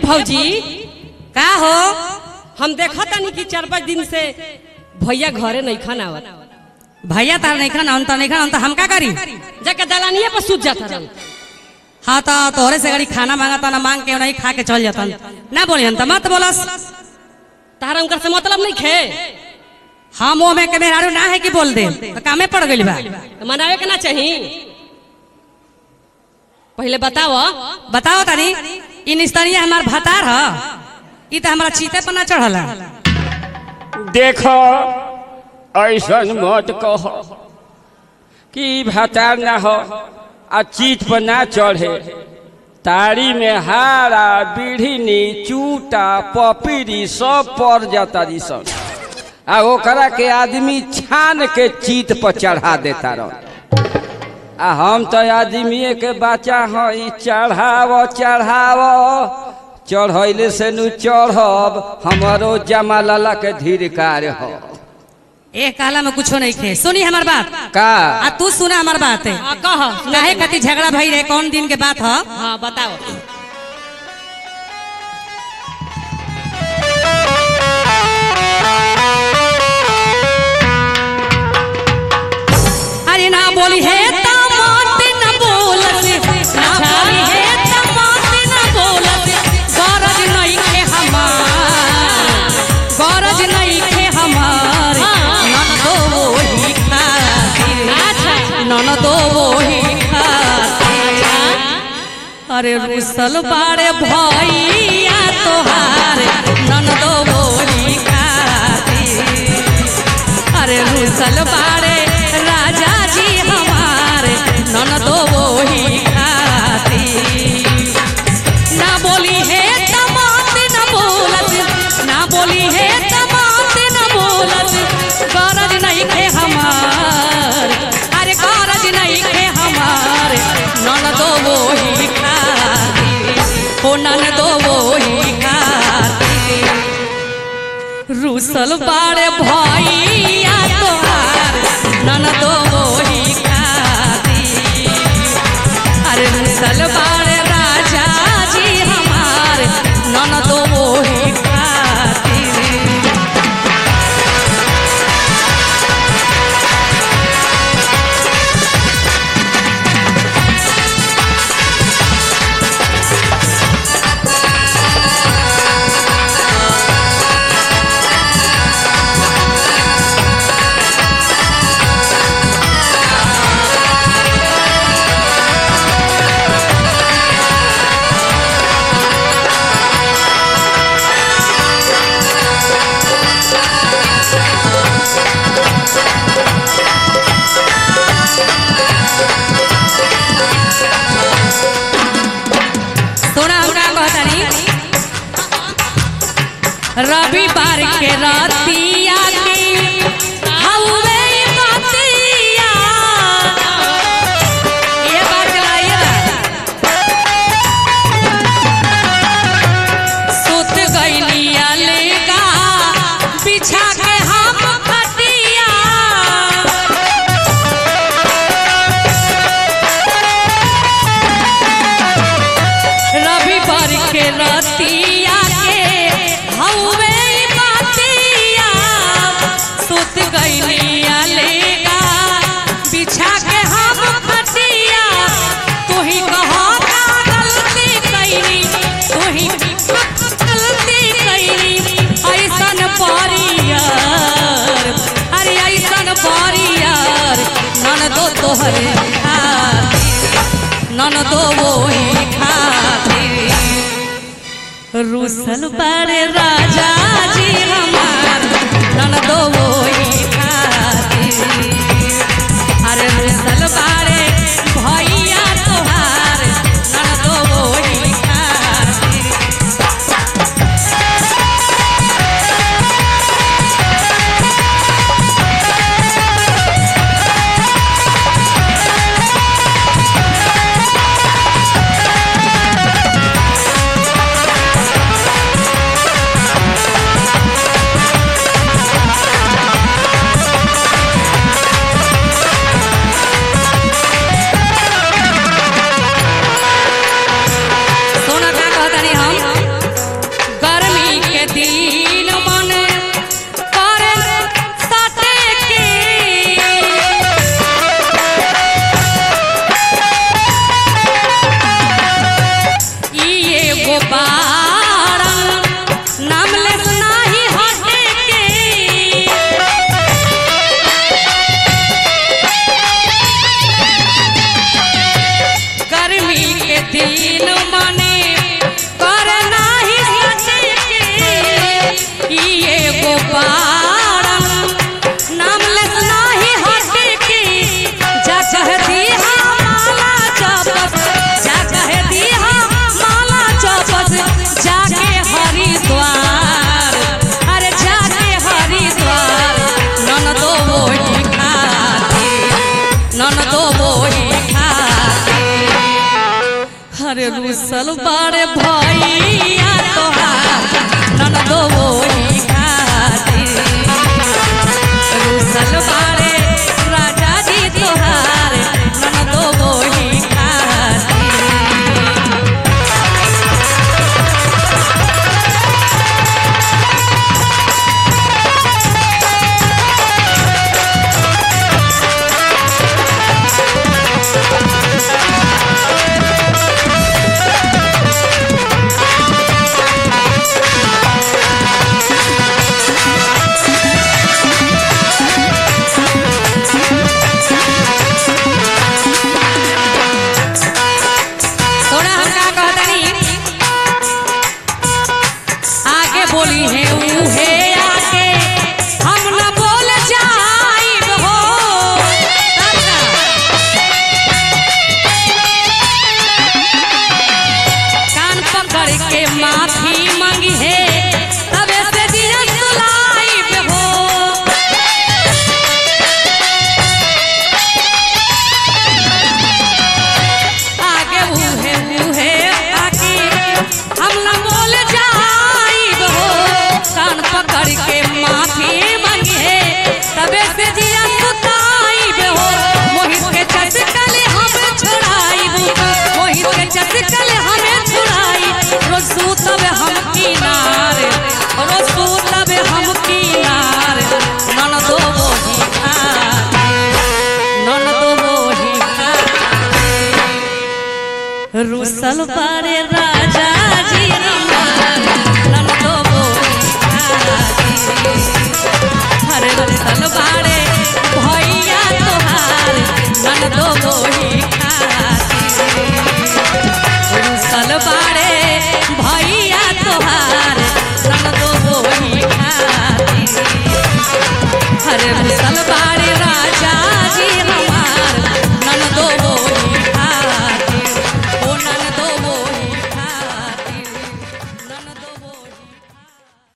भौजी का हो हम देखा तानी कि चार पाँच दिन से भैया घरे नहीं खाना आवत भैया तार नहीं खाना हम तो नहीं खाना तो हम का करी जाके दलानिए पर सूत जाता रहन हाँ तो तोहरे से गड़ी खाना मांगा ना मांग के नहीं खा के चल जाता ना बोली हम तो मत बोलस तारा उनकर से मतलब नहीं खे हम वो में के मेहरारू ना है कि बोल दे तो कामे पड़ गइल बा तो मनावे के ना चाही पहले बताओ बताओ तानी इ निस्तरिया हमार भतार ह इ तो हमारा चीते पर ना चढ़ला देखो ऐसन मत कहो कि भतार ना हो आ चीत पर ना चढ़े तारी में हारा बीढ़ी चूटा पपीरी सब पड़ जाता जी सब आ ओकरा के आदमी छान के चीत पर चढ़ा देता रह आ हम तो आदमी के बच्चा हई चढ़ाव चढ़ाव चढ़ैले से नु चढ़ब हमारो जमा लाला के धीरकार हो ए काला में कुछो नहीं खे सुनी हमार बात का आ तू सुना हमार बात है हाँ कह काहे कति झगड़ा भई रहे कौन दिन के बात ह हाँ बताओ अरे ना बोली है त मत न बोलत ना बोली है त मत न बोलत गरज नहीं के हमार गरज नहीं के हमार नन दो वही खातिर नन दो वही खातिर अरे रुसल बाड़े भैया तोहार नन दो वही खातिर अरे रुसल बाड़े राजा जी हमारे नन दो वही खातिर ना बोली है तमात न बोलत ना बोली है तमात न बोलत गरज नहीं खे हमार अरे गरज नहीं खे हमार नन दो वही खातिर हो नन दो वही खातिर रुसल बाड़े भैया तोहार नन दो वही खातिर अरे रुसल बाड़े राजा जी हमार नन दो वही खातिर सोना हमरा कहतानी रविवार के रातिया के हौवे बतिया ये बात चला ये सुत गइलिया लेगा बिछा के हम खटिया रविवार के रतिया के हौवे बातिया सुत गइलिया लेगा बिछा के हम खटिया तू ही कहो का गलती कइनी तू ही गलती कइनी ऐसन परियार अरे ऐसन परियार नन दो तोहरे खातिर नन दो वही खातिर रुसल बड़े राजा जी हमार नन दो वही खातिर अरे रुसल बड़े भैया तोहार नन दो वही खातिर Thank अरे रुसल बारे भैया तोहार ननदो वही खातिर रुसल बारे राजा जी तोहार ननदो वही खातिर थोड़ा हम का कहतनी आगे बोली है ऊ है आगे हम न बोल जाइब हो तब ना। कान पकड़ के माफी मांगी है तबे से दिया सुलाइब हो आगे उहे उहे आगे हम न बोल जाइब हो कान पकड़ के माफी मांगे तबे से जिया सुताइब हो मोहित के चटकल हम छोड़ाइब मोहित के चटकल हमें छोड़ाई रोज सुतब हम किनारे रोज सुतब हम किनारे ननदो वही खाते ननदो वही खाते रुसल पारे राजा जी हमार नंदो हरे रुसल पारे भैया तोहार नंदो बोही खाती